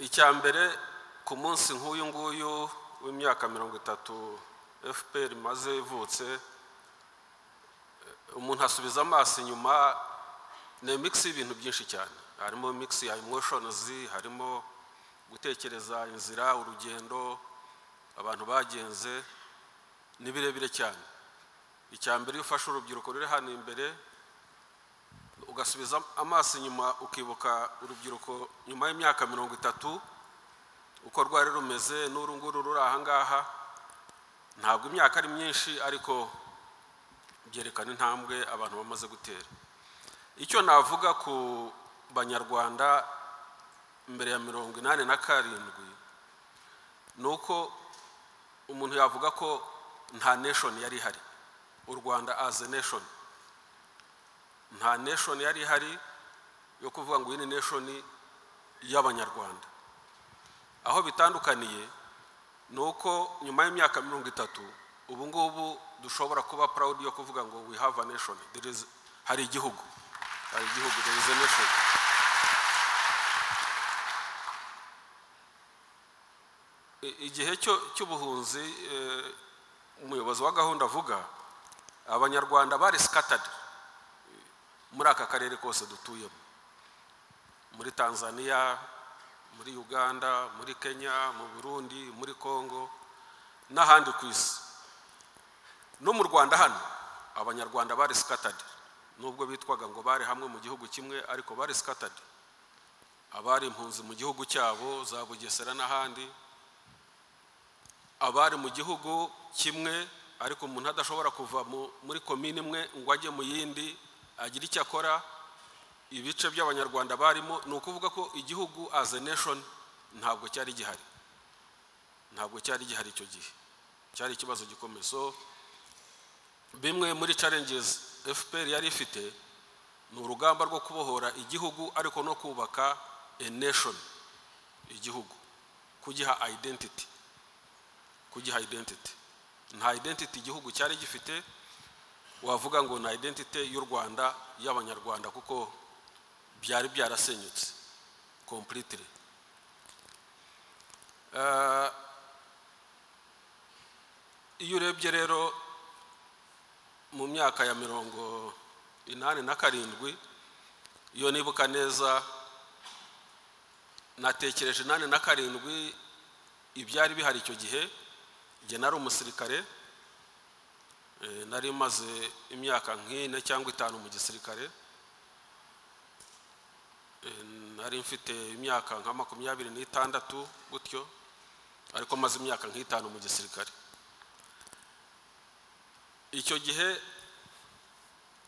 icya mbere ku munsi nk'uyu nguyu w'imyaka mirongo itatu fpr imaze ivutse umuntu asubiza amaso inyuma ni imikisi y'ibintu byinshi cyane harimo imikisi ya emoshonizi harimo gutekereza inzira urugendo abantu bagenze ni birebire cyane icya mbere iyo ufashe urubyiruko ruri hano imbere ugasubiza amaso inyuma ukibuka urubyiruko nyuma y'imyaka mirongo itatu uko rwari rumeze n'uru nguru ruri aha ngaha ntabwo imyaka ari myinshi ariko byerekana intambwe abantu bamaze gutera icyo navuga ku banyarwanda mbere ya mirongo inani na karindwi ni uko umuntu yavuga ko nta neshoni yari ihari u rwanda azi neshoni nta neshoni yari ihari yo kuvuga ngo iyi ni neshoni y'abanyarwanda aho bitandukaniye ni uko nyuma y'imyaka mirongo itatu ubu ngubu dushobora kuba proud yo kuvuga ngo we have a nation hari igihugu hari igihugu there is a nation igihe cy'ubuhunzi umuyobozi wa gahunda avuga abanyarwanda bari scattered muri aka karere kose dutuyemo muri tanzania muri uganda muri kenya mu burundi muri congo n'ahandi ku isi no mu rwanda hano abanyarwanda bari sikatadi nubwo bitwaga ngo bari hamwe mu gihugu kimwe ariko bari sikatadi abari impunzi mu gihugu cyabo za bugesera n'ahandi abari mu gihugu kimwe ariko umuntu adashobora kuva muri komini imwe ngo ajye mu yindi agira icyo akora ibice by'abanyarwanda barimo ni ukuvuga ko igihugu as a nation ntabwo cyari gihari ntabwo cyari gihari icyo gihe cyari ikibazo gikomeye so bimwe muri challenges fpr yari ifite ni urugamba rwo kubohora igihugu ariko no kubaka a nation igihugu kugiha identity kugiha identity nta identity igihugu cyari gifite wavuga ngo ni identite y'u rwanda y'abanyarwanda kuko byari byarasenyutse completely iyo urebye rero mu myaka ya mirongo inani na karindwi iyo nibuka neza natekereje inani na karindwi ibyari bihari icyo gihe igihe nari umusirikare nari maze imyaka nk'ine cyangwa itanu mu gisirikare nari mfite imyaka nka makumyabiri n'itandatu gutyo ariko maze imyaka nk'itanu mu gisirikare icyo gihe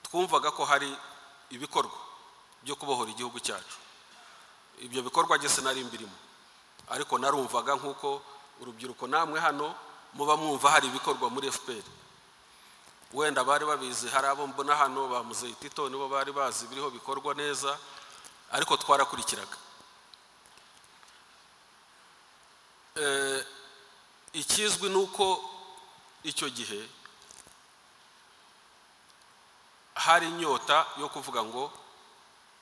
twumvaga ko hari ibikorwa byo kubohora igihugu cyacu ibyo bikorwa gese nari mbirimo ariko narumvaga nk'uko urubyiruko namwe hano muba mwumva hari ibikorwa muri fpr wenda bari babizi hari abo mbona hano ba muzeyi tito nibo bari bazi biriho bikorwa neza ariko twarakurikiraga ikizwi ni uko icyo gihe hari inyota yo kuvuga ngo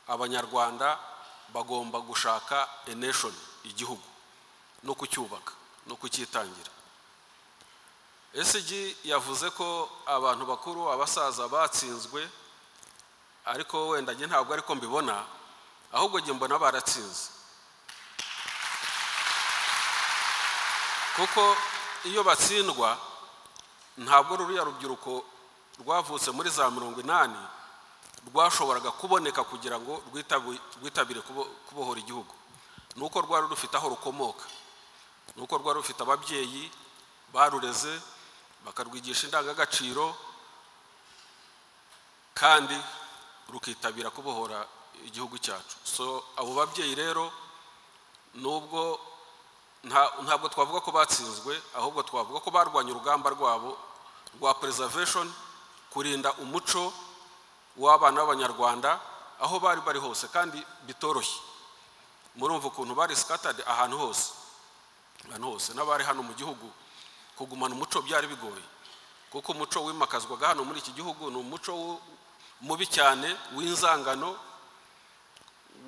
abanyarwanda bagomba gushaka a nation igihugu no kucyubaka no kucyitangira esigi yavuze ko abantu bakuru abasaza batsinzwe ariko wenda njye ntabwo ariko mbibona ahubwo njye mbona baratsinze kuko iyo batsindwa ntabwo ruriya rubyiruko rwavutse muri za mirongo inani rwashoboraga kuboneka kugira ngo rwitabire kubohora igihugu ni uko rwari rufite aho rukomoka ni uko rwari rufite ababyeyi barureze bakarwigisha indangagaciro kandi rukitabira kubohora igihugu cyacu so abo babyeyi rero nubwo ntabwo twavuga ko batsinzwe ahubwo twavuga ko barwanya urugamba rwabo rwa preservation kurinda umuco w'abana b'abanyarwanda aho bari bari hose kandi bitoroshye murumva ukuntu bari scattered ahantu hose ahantu hose n'abari hano mu gihugu kugumana umuco byari bigoye kuko umuco wimakazwaga hano muri iki gihugu ni umuco mubi cyane w'inzangano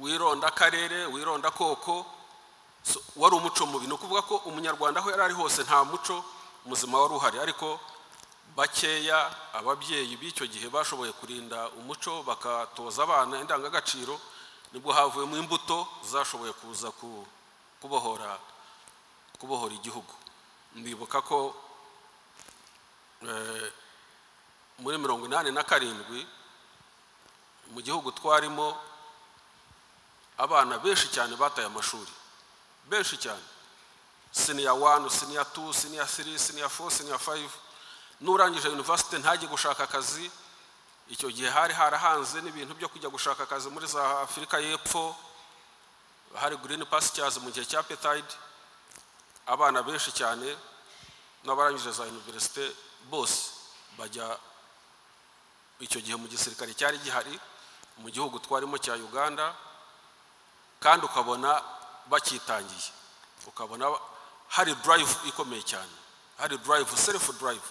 wironda akarere wironda koko So, wari umuco mubi ni ukuvuga ko umunyarwanda aho yari ari hose nta muco muzima wari uhari ariko bakeya ababyeyi b'icyo gihe bashoboye kurinda umuco bakatoza abana indangagaciro nibwo havuyemo imbuto zashoboye kuza ku- kubohora kubohora igihugu ndibuka ko eh, muri mirongo inani na karindwi mu gihugu twarimo abana benshi cyane bataye amashuri benshi cyane siniya wani siniya tu siniya siri siniya fo siniya fayive n'urangije yunivasite ntajye gushaka akazi icyo gihe hari harahanze n'ibintu byo kujya gushaka akazi muri za afurika y'epfo hari girini pasityazi mu gihe cya petayidi abana benshi cyane n'abarangije za yuniverisite bose bajya icyo gihe mu gisirikare cyari gihari mu gihugu twarimo cya uganda kandi ukabona bakitangiye ukabona hari durayivu ikomeye cyane hari durayivu serufu durayivu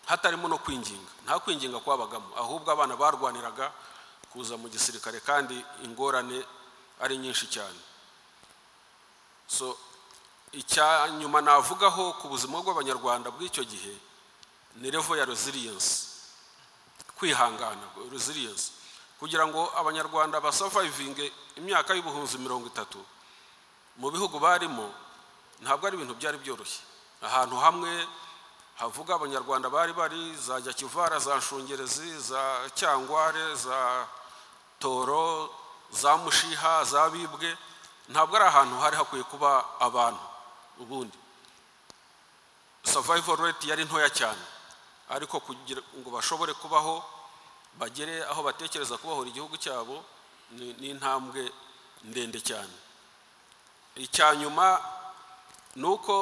hatarimo no kwinginga nta kwinginga kwabagamo ahubwo abana barwaniraga kuza mu gisirikare kandi ingorane ari nyinshi cyane so icya nyuma navugaho ku buzima bw'abanyarwanda bw'icyo gihe ni revo ya resiliyensi kwihangana resiliyensi kugira ngo abanyarwanda basavayivinge imyaka y'ubuhunzi mirongo itatu mu bihugu barimo ntabwo ari ibintu byari byoroshye ahantu hamwe havuga abanyarwanda bari bari za nyakivara za nshungerezi za cyangware za toro za mushiha za bibwe ntabwo ari ahantu hari hakwiye kuba abantu ubundi survival rate yari ntoya cyane ariko kugira ngo bashobore kubaho bagere aho batekereza kubohora igihugu cyabo ni ni intambwe ndende cyane icya nyuma ni uko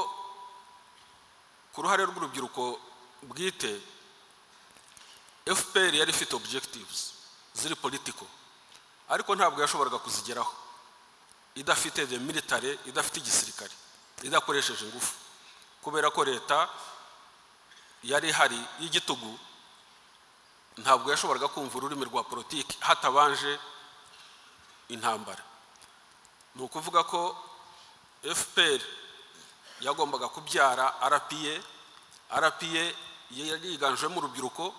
ku ruhare rw'urubyiruko bwite fpr yari ifite objectives ziri politiko ariko ntabwo yashoboraga kuzigeraho idafite the military idafite igisirikare idakoresheje ingufu kubera ko leta yari ihari y'igitugu ntabwo yashoboraga kumva ururimi rwa politiki hatabanje intambara ni ukuvuga ko fpr yagombaga kubyara rpa rpa yari yiganjemo urubyiruko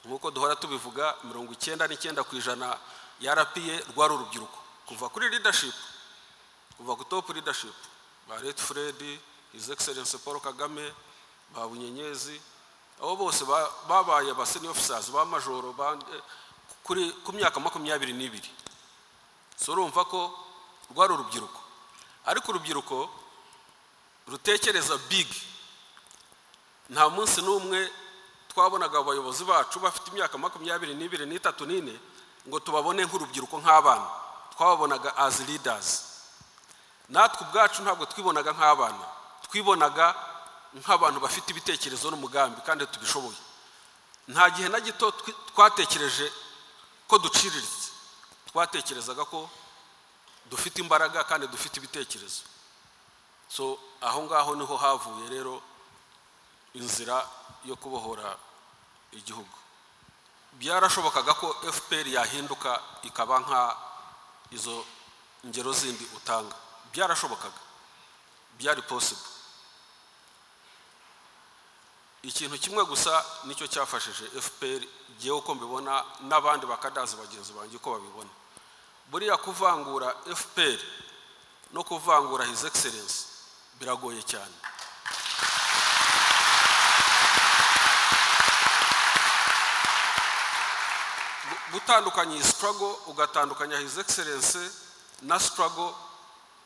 nk'uko duhora tubivuga mirongo icyenda n'icyenda ku ijana ya rpa rwari urubyiruko kuva kuri leadership kuva ku top leadership ba red fred his excellence paul kagame ba bunyenyezi abo bose ba- babaye ba senior officers ba majoro ba- kuri ku myaka makumyabiri n'ibiri so urumva ko rwari urubyiruko ariko urubyiruko rutekereza big nta munsi n'umwe twabonaga abayobozi bacu bafite imyaka makumyabiri n'ibiri n'itatu n'ine ngo tubabone nk'urubyiruko nk'abana twababonaga as leaders natwe ubwacu ntabwo twibonaga nk'abana twibonaga nk'abantu bafite ibitekerezo n'umugambi kandi tubishoboye nta gihe na gito twi- twatekereje ko duciriritse twatekerezaga ko dufite imbaraga kandi dufite ibitekerezo so aho ngaho niho havuye rero inzira yo kubohora igihugu byarashobokaga ko fpr yahinduka ikaba nka izo ngero zindi utanga byarashobokaga byari possible ikintu kimwe gusa nicyo cyafashije fpr ngewe uko mbibona n'abandi bakadazi bagenzi banjye uko babibona buriya kuvangura fpr no kuvangura his excellence biragoye cyane Gu- gutandukanya iyi struggle ugatandukanya his excellence na struggle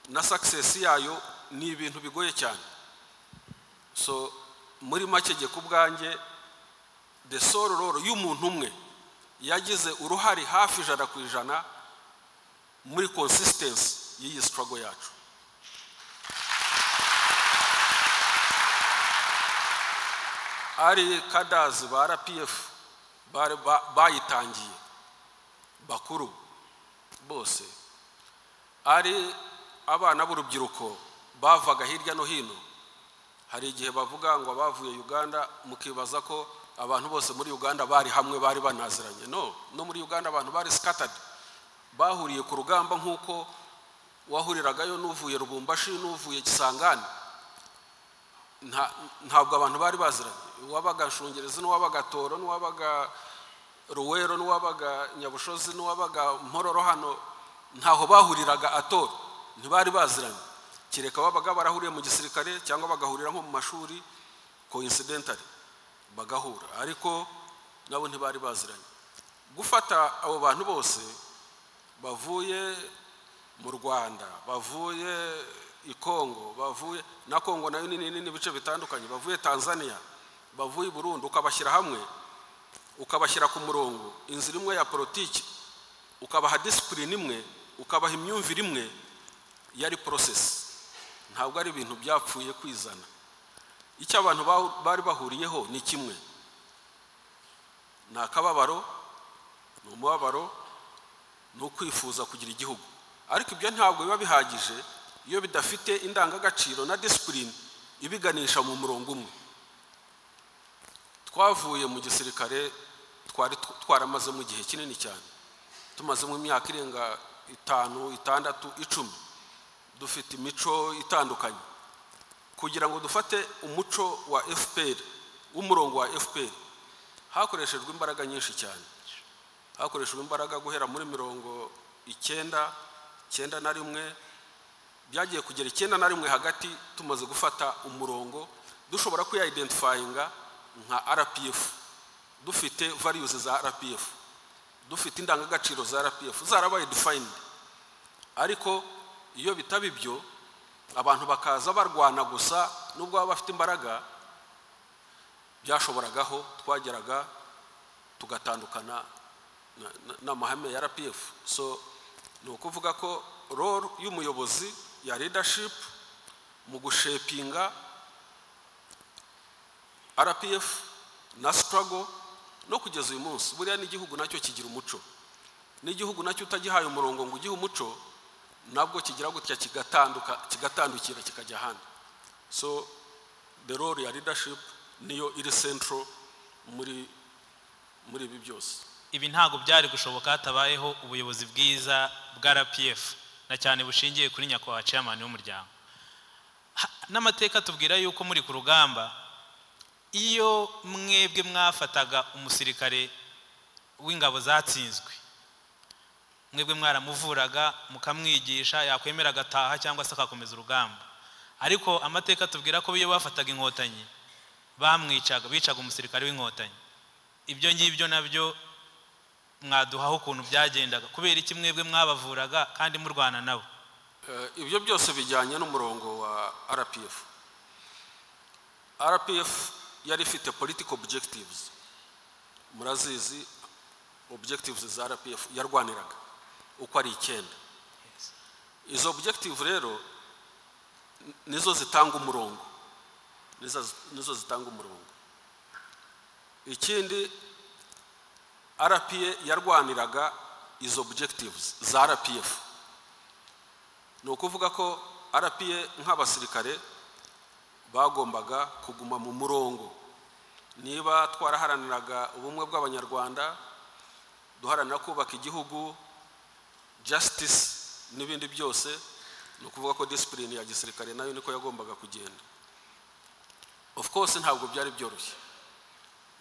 na success yayo ni ibintu bigoye cyane so muri make jye ku bwanjye the sole role y'umuntu umwe yagize uruhare hafi ijana ku ijana muri consistency y'iyi struggle yacu ari kadazi ba rpf bari- ba- bayitangiye bakuru bose ari abana b'urubyiruko bavaga hirya no hino hari igihe bavuga ngo abavuye uganda mukibaza ko abantu bose muri uganda bari hamwe bari banaziranye no no muri uganda abantu bari scattered bahuriye ku rugamba nk'uko wahuriragayo n'uvuye rubumbashi n'uvuye gisangane nta- ntabwo abantu bari baziranye uwabaga nshungerezi n'uwabaga toro n'uwabaga ruwero n'uwabaga nyabushozi n'uwabaga mpororo hano ntaho bahuriraga atoro ntibari baziranye kereka babaga barahuriye mu gisirikare cyangwa bagahurira nko mu mashuri coincidentally bagahura ariko nabo ntibari baziranye gufata abo bantu bose bavuye mu rwanda bavuye i kongo bavuye na kongo nayo ni nini n'ibice bitandukanye bavuye tanzania bavuye i burundi ukabashyira hamwe ukabashyira ku murongo inzira imwe ya politiki ukabaha disipurine imwe ukabaha imyumvire imwe yari porosesi ntabwo ari ibintu byapfuye kwizana icyo abantu bahu- bari bahuriyeho ni kimwe ni akababaro ni umubabaro ni ukwifuza kugira igihugu ariko ibyo ntabwo biba bihagije iyo bidafite indangagaciro na disipurine ibiganisha mu murongo umwe twavuye mu gisirikare twari tw- twaramazemo igihe kinini cyane tumazemo imyaka irenga itanu itandatu icumi dufite imico itandukanye kugira ngo dufate umuco wa fpr w'umurongo wa fpr hakoreshejwe imbaraga nyinshi cyane hakoreshejwe imbaraga guhera muri mirongo icyenda icyenda na rimwe byagiye kugera icyenda na rimwe hagati tumaze gufata umurongo dushobora kuyayidentifayinga nka rpf dufite variyuzi za rpf dufite indangagaciro za rpf zarabaye dufayindi ariko iyo bitaba ibyo abantu bakaza barwana gusa nubwo baba bafite imbaraga byashoboragaho twageraga tugatandukana na- na- n'amahame ya rpf so ni ukuvuga ko role y'umuyobozi ya leadership mu gushepinga rpf na struggle no kugeza uyu munsi buriya n'igihugu nacyo kigira umuco n'igihugu nacyo utagihaye umurongo ngo ugihe umuco nabwo kigira gutya kigatanduka kigatandukira kikajya ahandi so the role ya leadership niyo iri central muri muri ibi byose ibi ntabwo byari gushoboka hatabayeho ubuyobozi bwiza bwa rpf na cyane bushingiye kuri nyakubahwa chairman w'umuryango Ha- n'amateka tubwira yuko muri ku rugamba iyo mwebwe mwafataga umusirikare w'ingabo zatsinzwe mwebwe mwaramuvuraga mukamwigisha yakwemera agataha cyangwa se akakomeza urugamba ariko amateka tubwira ko iyo bafataga inkotanyi bamwicaga bicaga umusirikare w'inkotanyi ibyo ngibyo nabyo mwaduhaho ukuntu byagendaga kubera iki mwebwe mwabavuraga kandi murwana nabo Eh, ibyo byose bijyanye n'umurongo wa rpf rpf yari ifite political objectives murazizi objectives za rpf yarwaniraga uko ari icyenda izo objective rero n- nizo zitanga umurongo nizo, nizo zitanga umurongo ikindi rpa yarwaniraga izo objectives za rpf ni ukuvuga ko rpa nk'abasirikare bagombaga kuguma mu murongo niba twaraharaniraga ubumwe bw'abanyarwanda duharanira kubaka igihugu justice n'ibindi byose ni ukuvuga ko disipurine ya gisirikare nayo niko yagombaga kugenda of course ntabwo byari byoroshye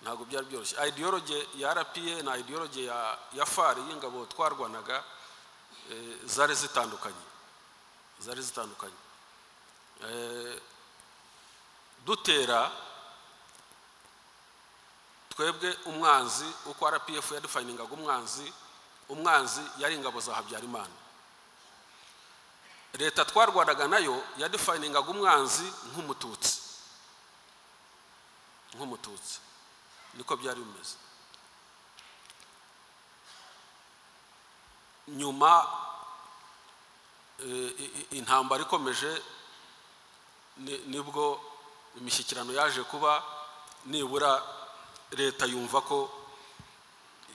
ntabwo byari byoroshye ideology ya rpa na ideology ya, ya far y'ingabo twarwanaga eh, zari zitandukanye zari zitandukanye Eh, dutera twebwe umwanzi uko rpf yadefiningaga umwanzi umwanzi yari ingabo za habyarimana leta twarwanaga nayo yadefiningaga umwanzi nk'umututsi nk'umututsi niko byari bimeze nyuma i- i- intambara ikomeje ni- nibwo imishyikirano yaje kuba nibura leta yumva ko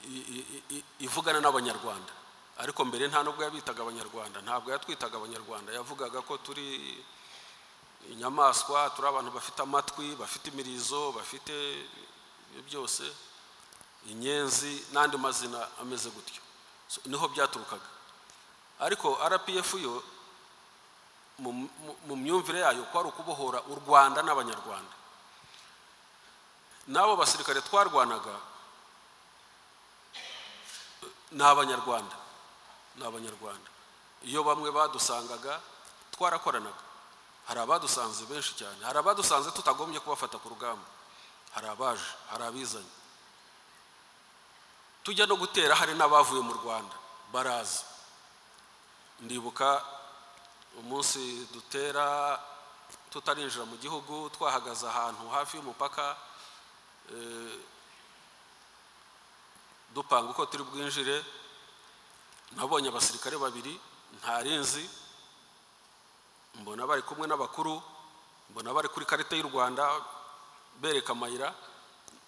i- i- i- ivugana n'abanyarwanda ariko mbere nta nubwo yabitaga abanyarwanda ntabwo yatwitaga abanyarwanda yavugaga ko turi inyamaswa turi abantu bafite amatwi bafite imirizo bafite ibyo byose inyenzi n'andi mazina ameze gutyo So, niho byaturukaga ariko rpf yo mu- mu- mu myumvire yayo kwari ukubohora u rwanda n'abanyarwanda n'abo basirikare twarwanaga ni abanyarwanda ni abanyarwanda iyo bamwe badusangaga twarakoranaga hari abadusanze benshi cyane hari abadusanze tutagombye kubafata ku rugamba hari abaje hari abizanye tujya no gutera hari n'abavuye mu rwanda baraza ndibuka umunsi dutera tutarinjira mu gihugu twahagaze ahantu hafi y'umupaka eh, dupanga uko turi bwinjire nabonye abasirikare babiri ntarinzi mbona bari kumwe n'abakuru mbona bari kuri karita y'u rwanda bereka amayira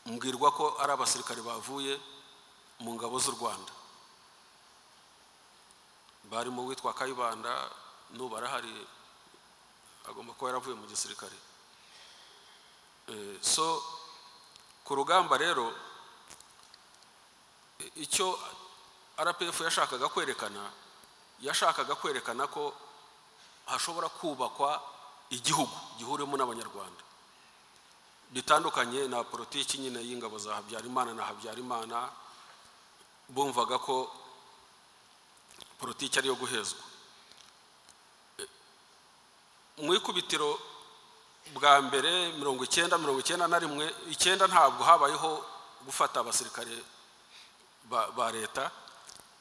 mbwirwa ko ari abasirikare bavuye mu ngabo z'u rwanda barimo uwitwa kayibanda n'ubu arahari agomba kuba yaravuye mu gisirikare Eh, so ku rugamba rero eh, icyo rpf yashakaga kwerekana yashakaga kwerekana ko hashobora kubakwa igihugu gihuriwemo n'abanyarwanda bitandukanye na politiki nyine y'ingabo za habyarimana na habyarimana bumvaga ko politiki ariyo guhezwa E, mu ikubitiro bwa mbere mirongo icyenda mirongo icyenda na rimwe icyenda ntabwo habayeho gufata abasirikare ba, ba leta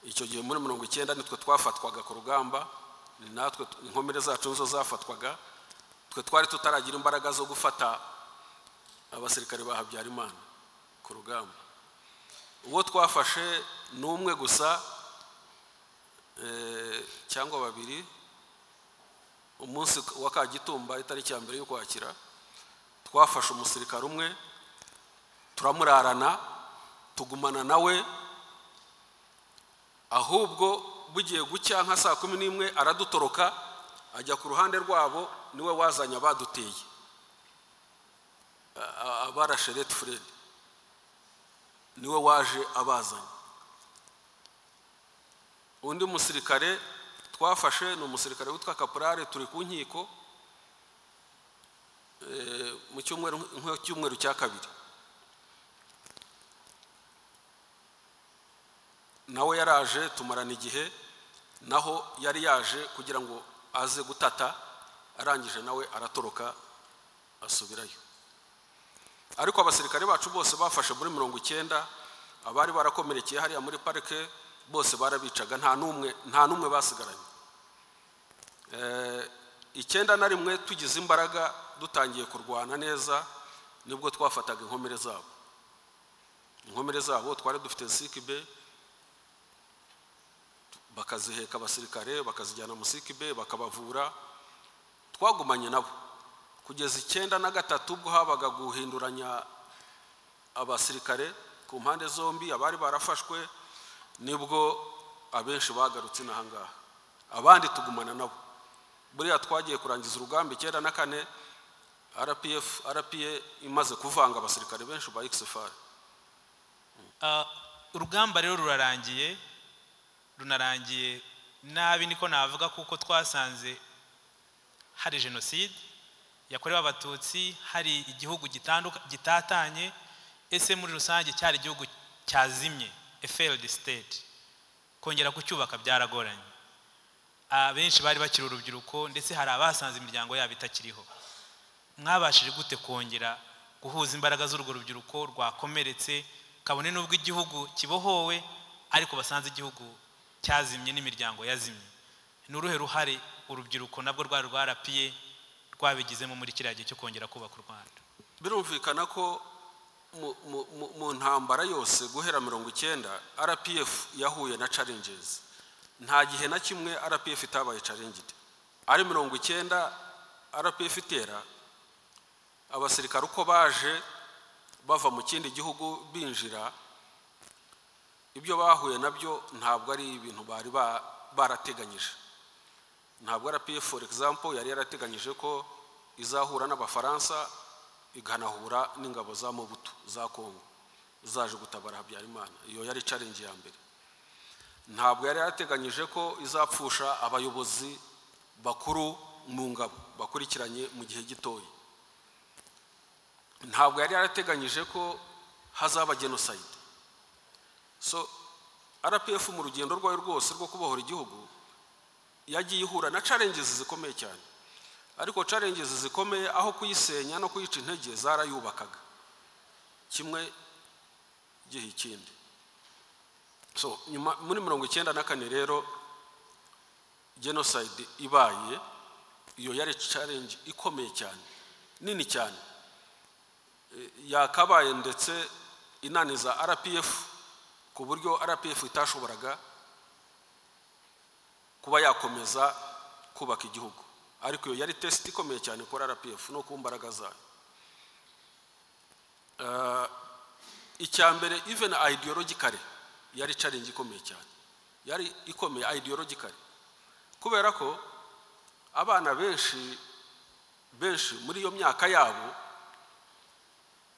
icyo gihe muri mirongo icyenda nitwe twafatwaga ku rugamba ni natwe t- inkomere zacu nizo zafatwaga twe twari tutaragira imbaraga zo gufata abasirikare ba habyarimana ku rugamba uwo twafashe ni umwe gusa eh, cyangwa babiri umunsi wa kagitumba itariki ya mbere y'ukwakira twafashe umusirikare umwe turamurarana tugumana nawe ahubwo bugiye gucya nka saa kumi n'imwe aradutoroka ajya ku ruhande rwabo niwe wazanye abaduteye A- a- abarashe rete furedi niwe waje abazanye undi musirikare twafashe ni umusirikare witwa kaporare turi ku nkiko eh, mu cyumweru mu cyumweru cya kabiri nawe yaraje tumarana igihe naho yari yaje kugira ngo aze gutata arangije nawe aratoroka asubirayo ariko abasirikare bacu bose bafashe muri mirongo icyenda abari barakomerekeye hariya muri parike bose barabicaga nta n'umwe nta n'umwe basigaranye Eh, icyenda na rimwe tugize imbaraga dutangiye kurwana neza nibwo twafataga inkomere zabo inkomere zabo twari dufite sikibe bakaziheka abasirikare bakazijyana mu sikibe bakabavura twagumanye nabo kugeza icyenda na gatatu ubwo habaga guhinduranya abasirikare ku mpande zombi abari barafashwe nibwo abenshi bagarutse inaha ngaha abandi tugumana nabo buriya twagiye kurangiza urugamba icyenda na kane rpf rpa imaze kuvanga abasirikare benshi ba xfr Ah, urugamba rero rurarangiye runarangiye nabi niko navuga kuko twasanze hari jenoside yakorewe abatutsi hari igihugu gitanduka- gitatanye ese muri rusange cyari igihugu cyazimye a failed state kongera kucyubaka byaragoranye abenshi bari bakiri urubyiruko ndetse hari abasanze imiryango yabo itakiriho mwabashije gute kongera guhuza imbaraga z'urwo rubyiruko rwakomeretse kabone n'ubwo igihugu kibohowe ariko basanze igihugu cyazimye n'imiryango yazimye ni uruhe ruhare urubyiruko nabwo rwari rwarapiye rwabigizemo muri kiriya gihe cyo kongera kubaka u rwanda birumvikana ko mu- mu- mu- mu ntambara yose guhera mirongo icyenda rpf yahuye na challenges nta gihe na kimwe rpf itabaye challenged ari mirongo icyenda rpf itera abasirikare uko baje bava mu kindi gihugu binjira ibyo bahuye nabyo ntabwo ari ibintu bari ba- barateganyije ntabwo rpa for example yari yarateganyije ko izahura n'abafaransa ikanahura n'ingabo za mobutu za kongo zaje gutabara habyarimana iyo yari challenge ya mbere ntabwo yari yarateganyije ko izapfusha abayobozi bakuru mu ngabo bakurikiranye mu gihe gitoya ntabwo yari yarateganyije ko hazaba genosayide so rpf mu rugendo rwayo rwose rwo kubohora igihugu yagiye ihura na challenges zikomeye cyane ariko challenges zikomeye aho kuyisenya no kuyica intege zarayubakaga kimwe gihe ikindi so nyuma muri mirongo icyenda na kane rero genocide ibaye iyo yari challenge ikomeye cyane nini cyane yakabaye ndetse inaniza rpf ku buryo rpf itashoboraga kuba yakomeza kubaka igihugu ariko iyo yari tesite ikomeye cyane kuri rpf no ku mbaraga zayo icya mbere even ideologically yari challenge ikomeye cyane yari ikomeye ideologically kubera ko abana benshi benshi muri iyo myaka yabo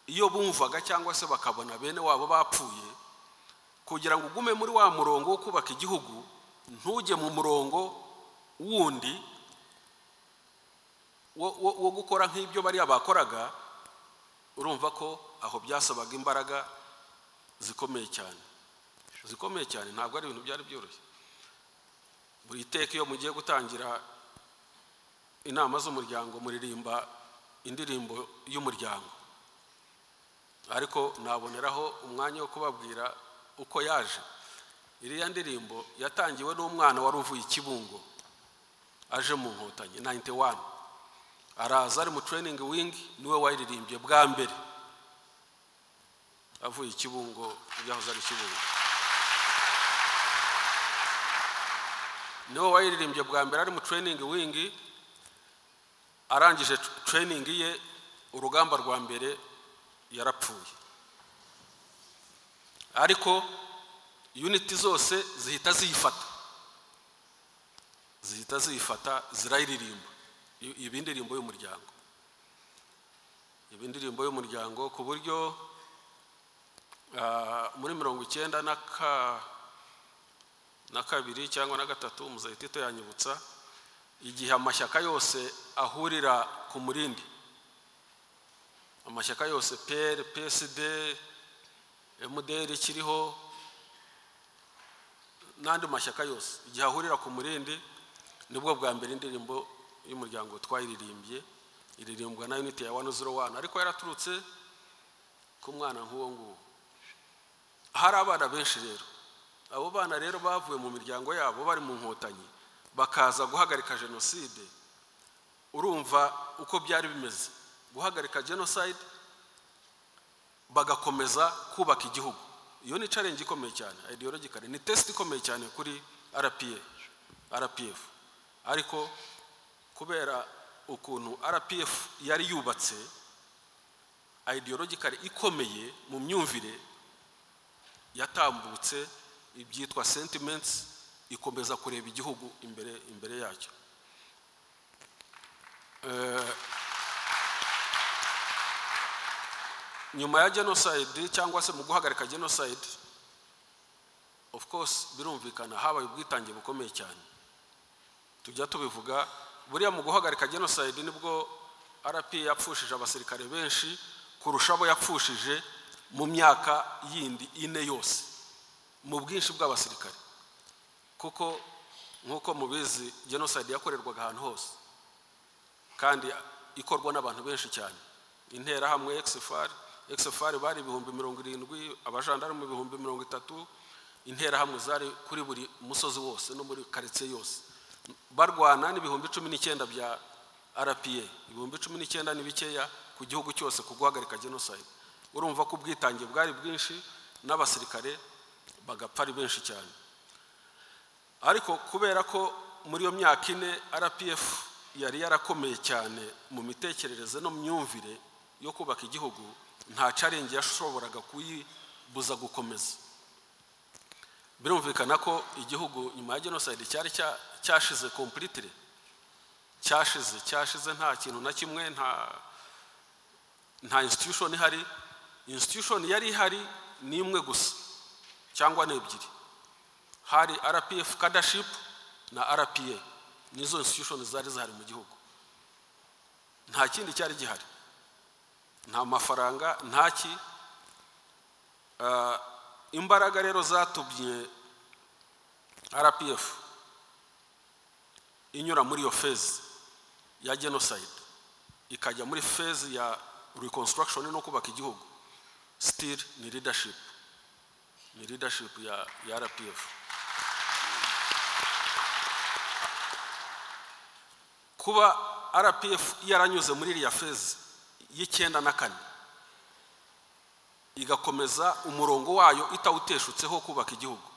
iyo bumvaga cyangwa se bakabona bene wabo bapfuye kugira ngo ugume muri wa murongo wo kubaka igihugu ntujye mu murongo wundi wo gukora nk'ibyo bariya bakoraga urumva ko aho byasabaga imbaraga zikomeye cyane zikomeye cyane ntabwo ari ibintu byari byoroshye buri iteka iyo mugiye gutangira inama z'umuryango muririmba indirimbo y'umuryango ariko naboneraho umwanya wo kubabwira uko yaje iriya ndirimbo yatangiwe n'umwana wari uvuye ikibungo aje mu nkotanyi nayinite wani araza ari mu tureyiningi wingi niwe wayiririmbye bwa mbere avuye ikibungo byahoze ari ikibungo niwe wayiririmbye bwa mbere ari mu tureyiningi wingi arangije tureyiningi ye urugamba rwa mbere yarapfuye ariko yuniti zose zihita ziyifata zihita ziyifata zirayiririmba ibi indirimbo y'umuryango ibi indirimbo y'umuryango ku buryo muri mirongo icyenda na kabiri cyangwa na gatatu umuzayitito yanyibutsa igihe amashyaka yose ahurira ku murindi amashyaka yose peri psd emuderi kiriho n'andi mashyaka yose igihe ahurira ku murindi nibwo bwa mbere indirimbo y'umuryango twayiririmbye iririmbwa na uniti ya 101 ariko yaraturutse ku mwana nk'uwo nguwo hari abana benshi rero abo bana rero bavuye mu miryango yabo bari mu nkotanyi bakaza guhagarika jenoside urumva uko byari bimeze guhagarika jenoside bagakomeza kubaka igihugu iyo ni challenge ikomeye cyane ideologically ni test ikomeye cyane kuri rpa rpf ariko kubera ukuntu rpf yari yubatse ideologically ikomeye mu myumvire yatambutse ibyitwa sentiments ikomeza kureba igihugu imbere imbere yacyo nyuma ya genocide cyangwa se mu guhagarika genocide of course birumvikana habaye ubwitange bukomeye cyane tujya tubivuga buriya mu guhagarika genocide nibwo rp yapfushije abasirikare benshi kurusha abo yapfushije mu myaka yindi ine yose mu bwinshi bw'abasirikare kuko nk'uko mubizi genocide yakorerwaga ahantu hose kandi ikorwa n'abantu benshi cyane interahamwe exfr exfr bari ibihumbi mirongo irindwi abajandarume ibihumbi mirongo itatu interahamwe zari kuri buri musozi wose no muri karitsiye yose barwana n'ibihumbi cumi n'icyenda bya rpa ibihumbi cumi n'icyenda ni bikeya ku gihugu cyose ku guhagarika genocide urumva ko ubwitange bwari bwinshi n'abasirikare bagapfa ari benshi cyane ariko kubera ko muri iyo myaka ine rpf yari yarakomeye cyane mu mitekerereze no mu myumvire yo kubaka igihugu nta carengi yashoboraga kuyibuza gukomeza birumvikana ko igihugu nyuma ya genocide cyari cyashize completely cyashize cyashize nta kintu na kimwe nta nta institution ihari institution yari ihari ni imwe gusa cyangwa ni ebyiri hari rpf cadaship na rpa n'izo institution zari zihari mu gihugu nta kindi cyari gihari nta mafaranga nta ki Ah, imbaraga rero zatubye rpf inyura muri iyo fezi ya genocide ikajya muri fezi ya reconstruction no kubaka igihugu still ni leadership ni leadership ya, ya rpf kuba rpf yaranyuze muri iriya fezi y'icyenda na kane igakomeza umurongo wayo itawuteshutseho kubaka igihugu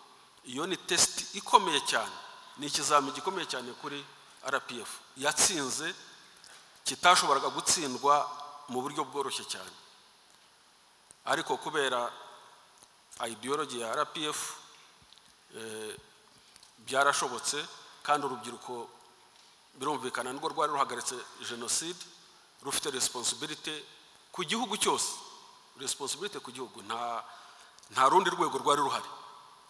iyo ni tesiti ikomeye cyane ni ikizami gikomeye cyane kuri rpf yatsinze kitashoboraga gutsindwa mu buryo bworoshye cyane ariko kubera ideology ya rpf eh, byarashobotse kandi urubyiruko birumvikana nirwo rwari ruhagaritse jenoside rufite responsibility ku gihugu cyose responsibility ku gihugu nta nta rundi rwego rwari ruhari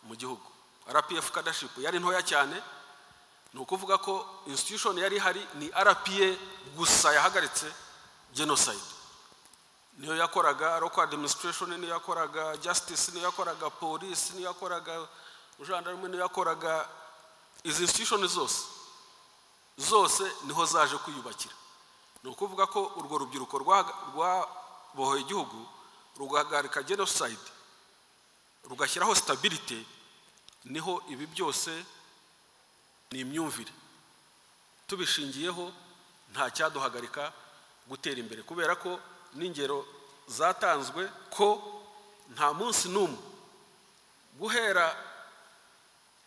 mu gihugu rpf kadaship yari ntoya cyane ni ukuvuga ko institution yari ihari ni rpa gusa yahagaritse genocide niyo yakoraga local administration niyo yakoraga justice niyo yakoraga police niyo yakoraga gendarme niyo yakoraga izi institution zose zose niho zaje kwiyubakira ni ukuvuga ko urwo rubyiruko rwa- rwabohoye igihugu rugahagarika genocide rugashyiraho stability niho ibi byose ni imyumvire tubishingiyeho nta cyaduhagarika gutera imbere kubera ko n'ingero zatanzwe ko nta munsi n'umwe guhera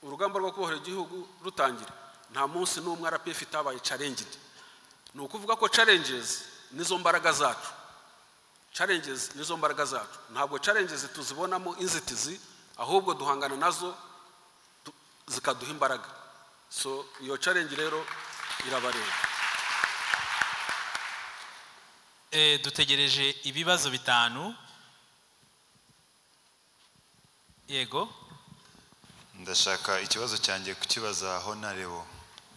urugamba rwo kubohora igihugu rutangira nta munsi n'umwe rpf itabaye challenged ni ukuvuga ko challenges nizo mbaraga zacu challenges nizo mbaraga zacu ntabwo challenges tuzibonamo inzitizi ahubwo duhangana nazo tu- zikaduha imbaraga so iyo challenge rero irabareba Eh, dutegereje ibibazo bitanu yego ndashaka ikibazo cyanjye kukibaza honarebo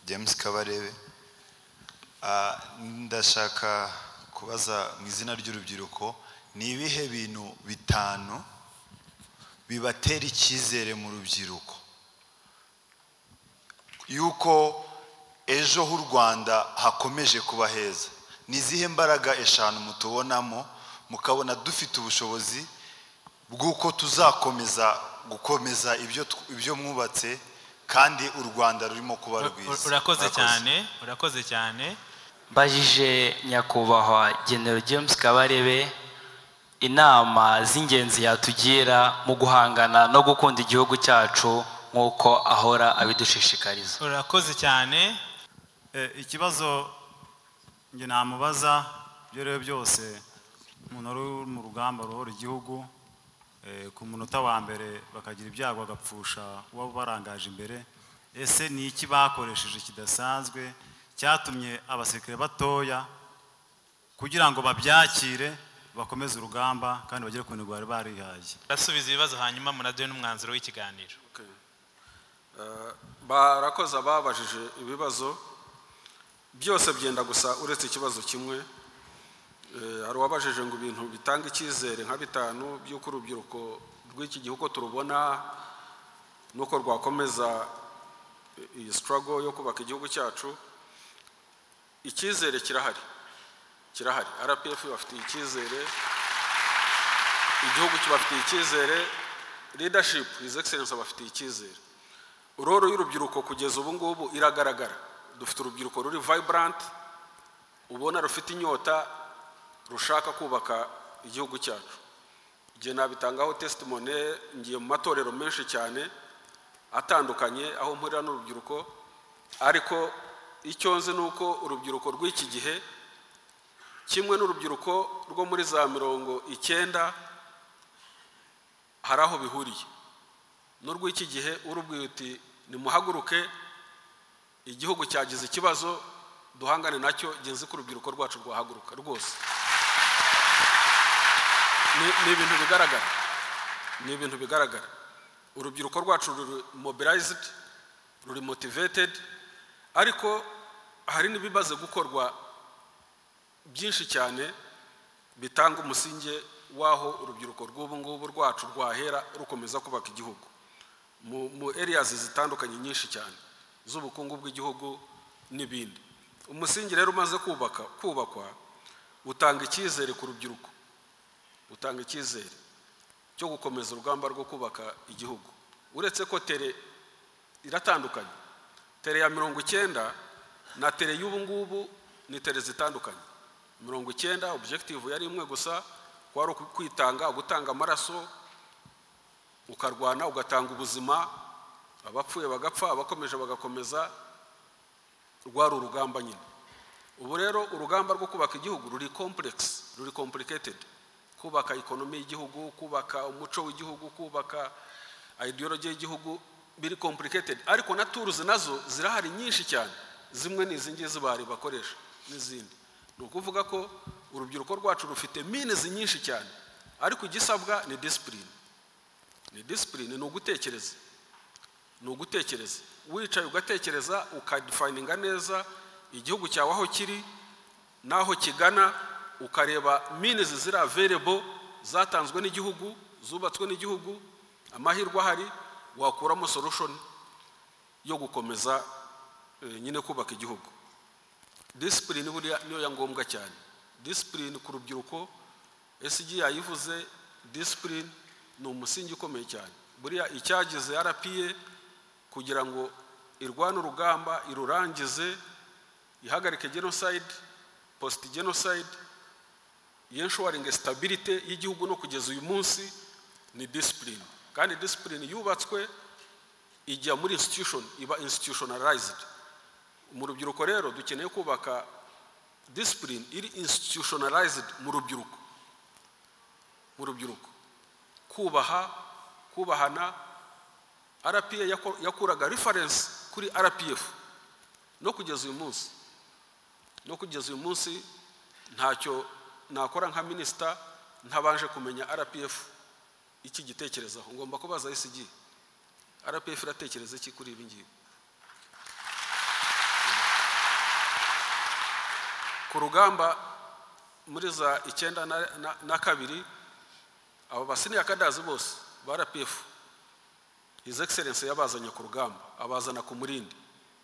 james kabarebe Ah, ndashaka kubaza mu izina ry'urubyiruko ni ibihe bintu bitanu bibatera icyizere mu rubyiruko yuko ejo h'u rwanda hakomeje kuba heza ni izihe mbaraga eshanu mutubonamo mukabona dufite ubushobozi bw'uko tuzakomeza gukomeza ibyo tw- ibyo mwubatse kandi u rwanda rurimo kuba rwiza urakoze cyane urakoze cyane mbajije nyakubahwa genero james kabarebe inama z'ingenzi yatugira mu guhangana no gukunda igihugu cyacu nk'uko ahora abidushishikariza urakoze cyane Eh, ikibazo njye namubaza ibyo ari byo byose umuntu wari uri mu rugamba ruhora igihugu eh, ku munota wa mbere bakagira ibyago agapfusha uba ubarangaje imbere ese ni iki bakoresheje kidasanzwe cyatumye abasirikare batoya kugira ngo babyakire bakomeze urugamba kandi bagere ku ntego bari barihaye urasubiza ibibazo hanyuma munaduhe n'umwanzuro w'ikiganiro Okay. Eh, barakoze ababajije ibibazo byose byenda gusa uretse ikibazo kimwe Eh, hari uwabajije ngo ibintu bitanga icyizere nka bitanu by'uko urubyiruko rw'iki gihe uko turubona nuko rwakomeza eh, iyi struggle yo kubaka igihugu cyacu icyizere kirahari kirahari rpf bafitiye icyizere igihugu kibafitiye icyizere leadership his excellence abafitiye icyizere roro y'urubyiruko kugeza ubu ngubu iragaragara dufite urubyiruko ruri vibrant ubona rufite inyota rushaka kubaka igihugu cyacu igihe nabitangaho testimony ngiye mu matorero menshi cyane atandukanye aho mpurira n'urubyiruko ariko icyo nzi ni uko urubyiruko rw'iki gihe kimwe n'urubyiruko rwo muri za mirongo icyenda hari aho bihuriye n'urw'iki gihe urubwiye uti nimuhaguruke igihugu cyagize ikibazo duhangane nacyo genzi ko urubyiruko rwacu rwahaguruka rwose Ni- ni ibintu bigaragara ni ibintu bigaragara urubyiruko rwacu ruri mobilized ruri motivated ariko hari n'ibimaze gukorwa byinshi cyane bitanga umusingi w'aho urubyiruko rw'ubu ngubu rwacu rwahera rukomeza kubaka igihugu mu mu eriyazi zitandukanye nyinshi cyane z'ubukungu bw'igihugu n'ibindi umusingi rero umaze kubaka kubakwa utanga icyizere ku rubyiruko utanga icyizere cyo gukomeza urugamba rwo kubaka igihugu uretse ko tere iratandukanye tere ya mirongo icyenda na tere y'ubu ngubu ni tere zitandukanye mirongo icyenda objective yari imwe gusa kwari kwitanga gutanga amaraso ukarwana ugatanga ubuzima abapfuye bagapfa abakomeje bagakomeza rwari urugamba nyine ubu rero urugamba rwo kubaka igihugu ruri kompuregisi ruri kompuliketedi kubaka ikonomi y'igihugu kubaka umuco w'igihugu kubaka ideologi y'igihugu biri kompuliketedi ariko na turuzi nazo zirahari nyinshi cyane zimwe ni izi ngizi bari bakoresha n'izindi ni ukuvuga ko urubyiruko rwacu rufite minizi nyinshi cyane ariko igisabwa ni disipurine ni disipurine ni ugutekereza ni ugutekereza wicaye ugatekereza ukadifayininga neza igihugu cyawe aho kiri n'aho kigana ukareba minizi ziri averebo zatanzwe n'igihugu zubatswe n'igihugu amahirwe ahari wakuramo solushoni yo gukomeza nyine kubaka igihugu disipurine buriya niyo ya ngombwa cyane disipurine ku rubyiruko esigi yayivuze disipurine ni umusingi ukomeye cyane buriya icyagize arapiye kugira ngo irwane urugamba irurangize ihagarike genosayidi positi genosayidi yenshuwaringe sitabirite y'igihugu no kugeza uyu munsi ni disipurine kandi disipurine yubatswe ijya muri institution iba institutionalized mu rubyiruko rero dukeneye kubaka disipurine iri institutionalized mu rubyiruko mu rubyiruko kubaha kubahana rpa yakuraga reference kuri rpf no kugeza uyu munsi no kugeza uyu munsi ntacyo nakora nka minisita ntabanje kumenya rpf iki gitekerezaho ngomba kubaza esigi rpf iratekereza iki kuri ibi ngibi ku rugamba muri za icyenda na kabiri abo basiniya kadazi bose ba rpf his excellence yabazanye ku rugamba abazana ku murindi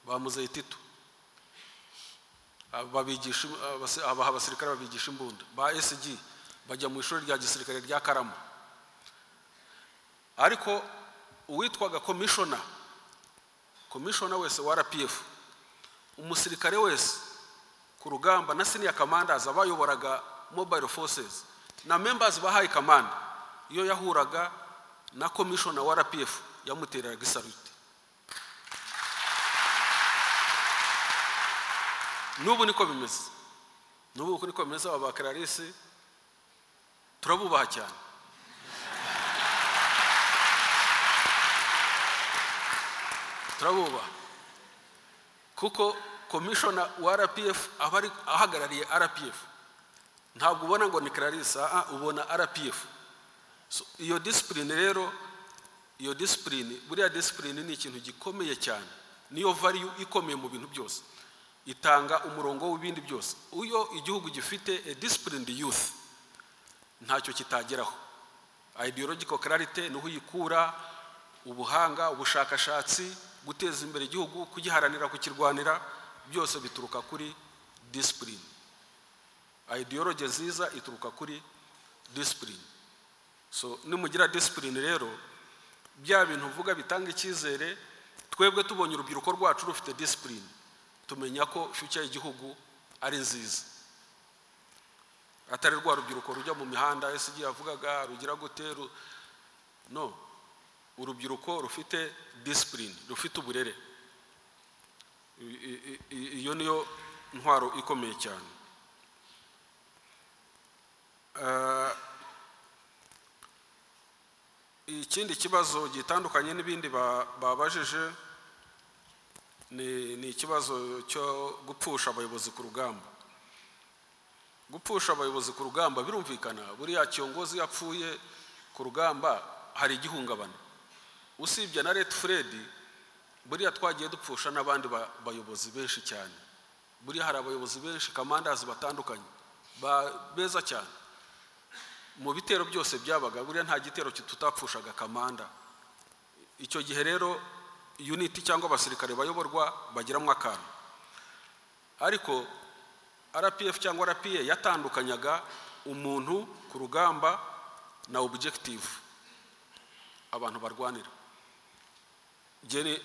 bamuzeye tito abaha abasirikare babigisha imbunda ba sg bajya mu ishuri rya gisirikare rya karama ariko uwitwaga komishona komishona wese wa rpf umusirikare wese ku rugamba na senior commanders abayoboraga mobile forces na members bahaye kamanda iyo yahuraga na commissioner wa rpf yamutereraga isarute n'ubu niko bimeze n'ubu niko bimeze aba bakararisi turabubaha cyane turabubaha kuko komishona wa rpf aba ari ahagarariye rpf ntabwo ubona ngo ni clarissa aha ubona rpf iyo disipurine rero iyo disipurine buriya disipurine ni ikintu gikomeye cyane niyo variyu ikomeye mu bintu byose itanga umurongo w'ibindi byose iyo igihugu gifite a disipurine youth ntacyo kitageraho ideological clarity niho uyikura ubuhanga ubushakashatsi guteza imbere igihugu kugiharanira kukirwanira byose bituruka kuri disipurine ideologe nziza ituruka kuri disipurine so nimugira disipurine rero bya bintu uvuga bitanga icyizere twebwe tubonye urubyiruko rwacu rufite disipurine tumenya ko fiyuca y'igihugu ari nziza atari rwa rubyiruko rujya mu mihanda ese igihe yavugaga rugira gute no urubyiruko rufite disipurine rufite uburere iyo niyo ntwaro ikomeye cyane ikindi kibazo gitandukanye n'ibindi babajije ni ikibazo cyo gupfusha abayobozi ku rugamba gupfusha abayobozi ku rugamba birumvikana buriya kiyogozi yapfuye ku rugamba hari igihungabana usibye na leta furedi buriya twagiye dupfusha n'abandi ba- bayobozi benshi cyane buriya hari abayobozi benshi kamandazi batandukanye ba- beza cyane mu bitero byose byabaga buriya nta gitero tutapfushaga kamanda icyo gihe rero uniti cyangwa abasirikare bayoborwa bagiramo akantu ariko rpf cyangwa rpa yatandukanyaga umuntu ku rugamba na objective abantu barwanira Njye ni-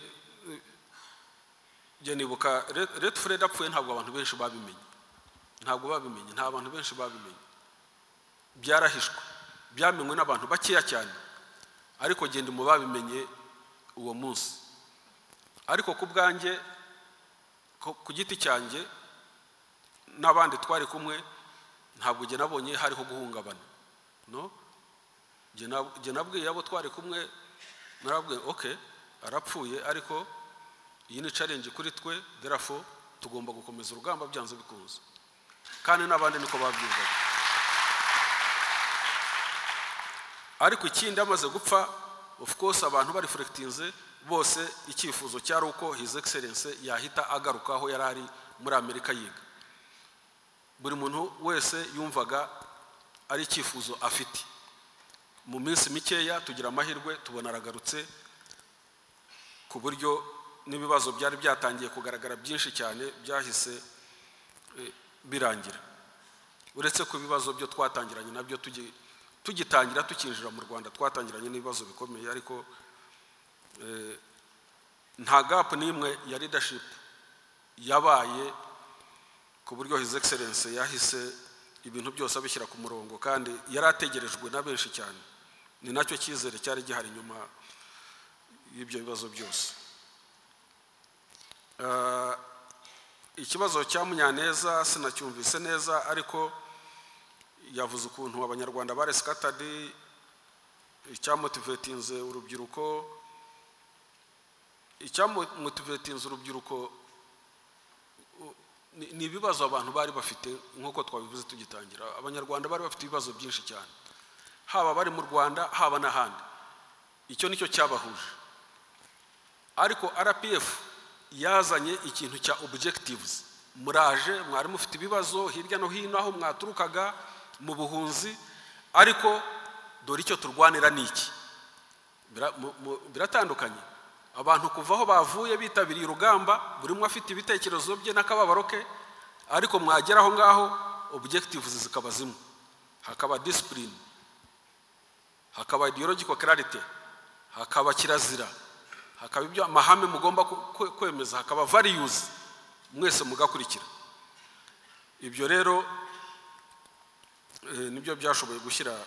njye nibuka Red- red fred apfuye ntabwo abantu benshi babimenye ntabwo babimenye nta bantu benshi babimenye byarahishwe byamenywe n'abantu bakeya cyane ariko genda mu babimenye uwo munsi ariko ku bwanjye ku- ku giti cyanjye n'abandi twari kumwe ntabwo njye nabonye hariho guhungabana no Njye nab- njye nabwiye abo twari kumwe narabwiye ok arapfuye ariko iyi ni challenge kuri twe derafo tugomba gukomeza urugamba byanze bikunze kandi n'abandi niko babyumvaga ariko ikindi amaze gupfa of course abantu barifurekitinze bose icyifuzo cyari uko his excellence yahita agaruka aho yari ari muri amerika yiga buri muntu wese yumvaga ari icyifuzo afite mu minsi mikeya tugira amahirwe tubona aragarutse ku buryo n'ibibazo byari byatangiye kugaragara byinshi cyane byahise eh, birangira uretse ko ibibazo byo twatangiranye nabyo tugi- tugitangira tukinjira mu rwanda twatangiranye n'ibibazo bikomeye ariko eh, nta gapu n'imwe ya leadership yabaye ku buryo his excellence yahise ibintu byose abishyira ku murongo kandi yari ategerejwe na benshi cyane ni nacyo cyizere cyari gihari inyuma y'ibyo bibazo byose Ah, ikibazo cya munyaneza sinacyumvise neza ariko yavuze ukuntu abanyarwanda baresikatadi icyamotivetinze urubyiruko icyamotivetinze urubyiruko u- ni- ni ibibazo abantu bari bafite nk'uko twabivuze tugitangira abanyarwanda bari bafite ibibazo byinshi cyane haba bari mu rwanda haba n'ahandi icyo nicyo cyabahuje ariko rpf yazanye ikintu cya objectives muraje mwari mufite ibibazo hirya no hino aho mwaturukaga mu buhunzi ariko dore icyo turwanira ni iki Bira- mu- mu- biratandukanye abantu kuva aho bavuye bitabiriye urugamba buri umwe afite ibitekerezo bye n'akababaro ke ariko mwagera aho ngaho objectives zikaba zimwe hakaba discipline hakaba ideological clarity hakaba kirazira hakaba ibyo amahame mugomba ku- kwe- kwemeza hakaba values mwese mugakurikira ibyo rero eh, nibyo byashoboye gushyira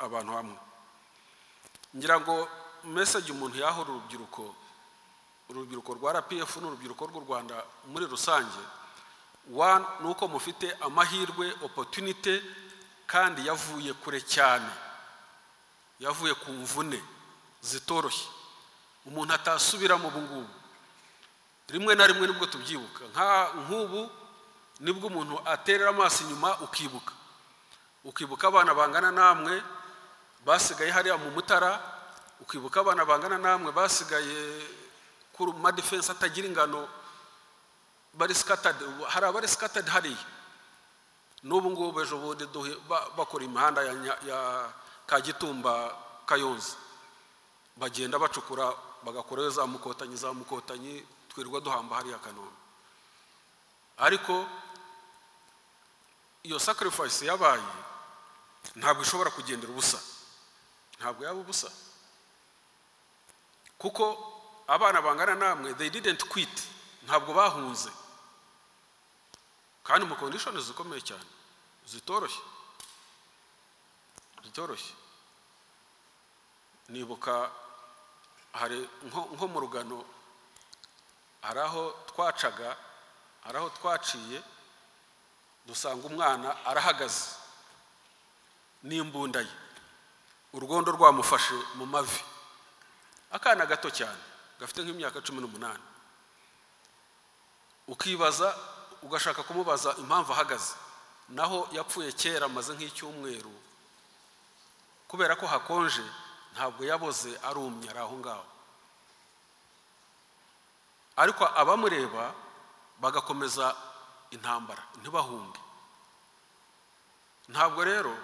abantu hamwe ngira ngo message umuntu yaha urubyiruko urubyiruko rwa rpf n'urubyiruko rw'u rwanda muri rusange one ni uko mufite amahirwe opportunity kandi yavuye kure cyane yavuye ku mvune zitoroshye umuntu atasubiramo ubu ngubu rimwe na rimwe nibwo tubyibuka nka- nk'ubu nibwo umuntu aterera amaso inyuma ukibuka ukibuka abana bangana namwe basigaye hariya mu mutara ukibuka abana bangana namwe basigaye ku madefense atagira ingano bari scattered hari abari scattered hariya n'ubu ngubu ejo bundi duhe- ba- bakora imihanda ya Nya- ya kagitumba kayonza bagenda bacukura bagakorayo za mukotanyi za mukotanyi twirirwa duhamba hariya kanombe ariko iyo sacrifice yabaye ntabwo ishobora kugendera ubusa ntabwo yaba ubusa kuko abana bangana namwe they didn't quit ntabwo bahunze kandi mu conditions zikomeye cyane zitoroshye zitoroshye nibuka hari nko nko mu rugano hari aho twacaga hari aho twaciye dusanga umwana arahagaze n'imbunda ye urwondo rwamufashe mu mavi akana gato cyane gafite nk'imyaka cumi n'umunani ukibaza ugashaka kumubaza impamvu ahagaze naho yapfuye kera amaze nk'icyumweru kubera ko hakonje ntabwo yaboze arumye ari aho ngaho ariko abamureba bagakomeza intambara ntibahunge ntabwo rero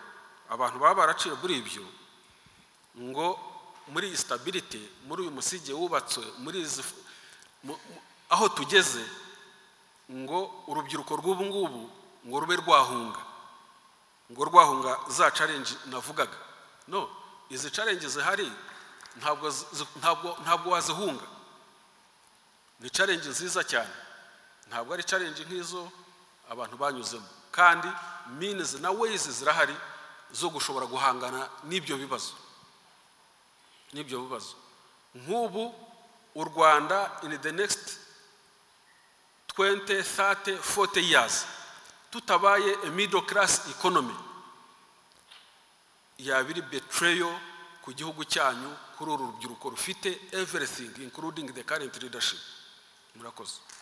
abantu baba baraciye muri ibyo ngo muri iyi sitabirite muri uyu musigi wubatswe muri izi mu- mu- aho tugeze ngo urubyiruko rw'ubu ngubu ngo rube rwahunga ngo rwahunga za carenji navugaga no izi carenji zihari ntabwo zi- ntabwo ntabwo wazihunga ni carenji nziza cyane ntabwo ari carenji nk'izo abantu banyuzemo kandi minizi na weyizi zirahari zo gushobora guhangana n'ibyo bibazo n'ibyo bibazo nk'ubu u rwanda in the next 20 30 40 years tutabaye a middle class economy yaba iri betrayal ku gihugu cyanyu kuri uru rubyiruko rufite everything including the current leadership murakoze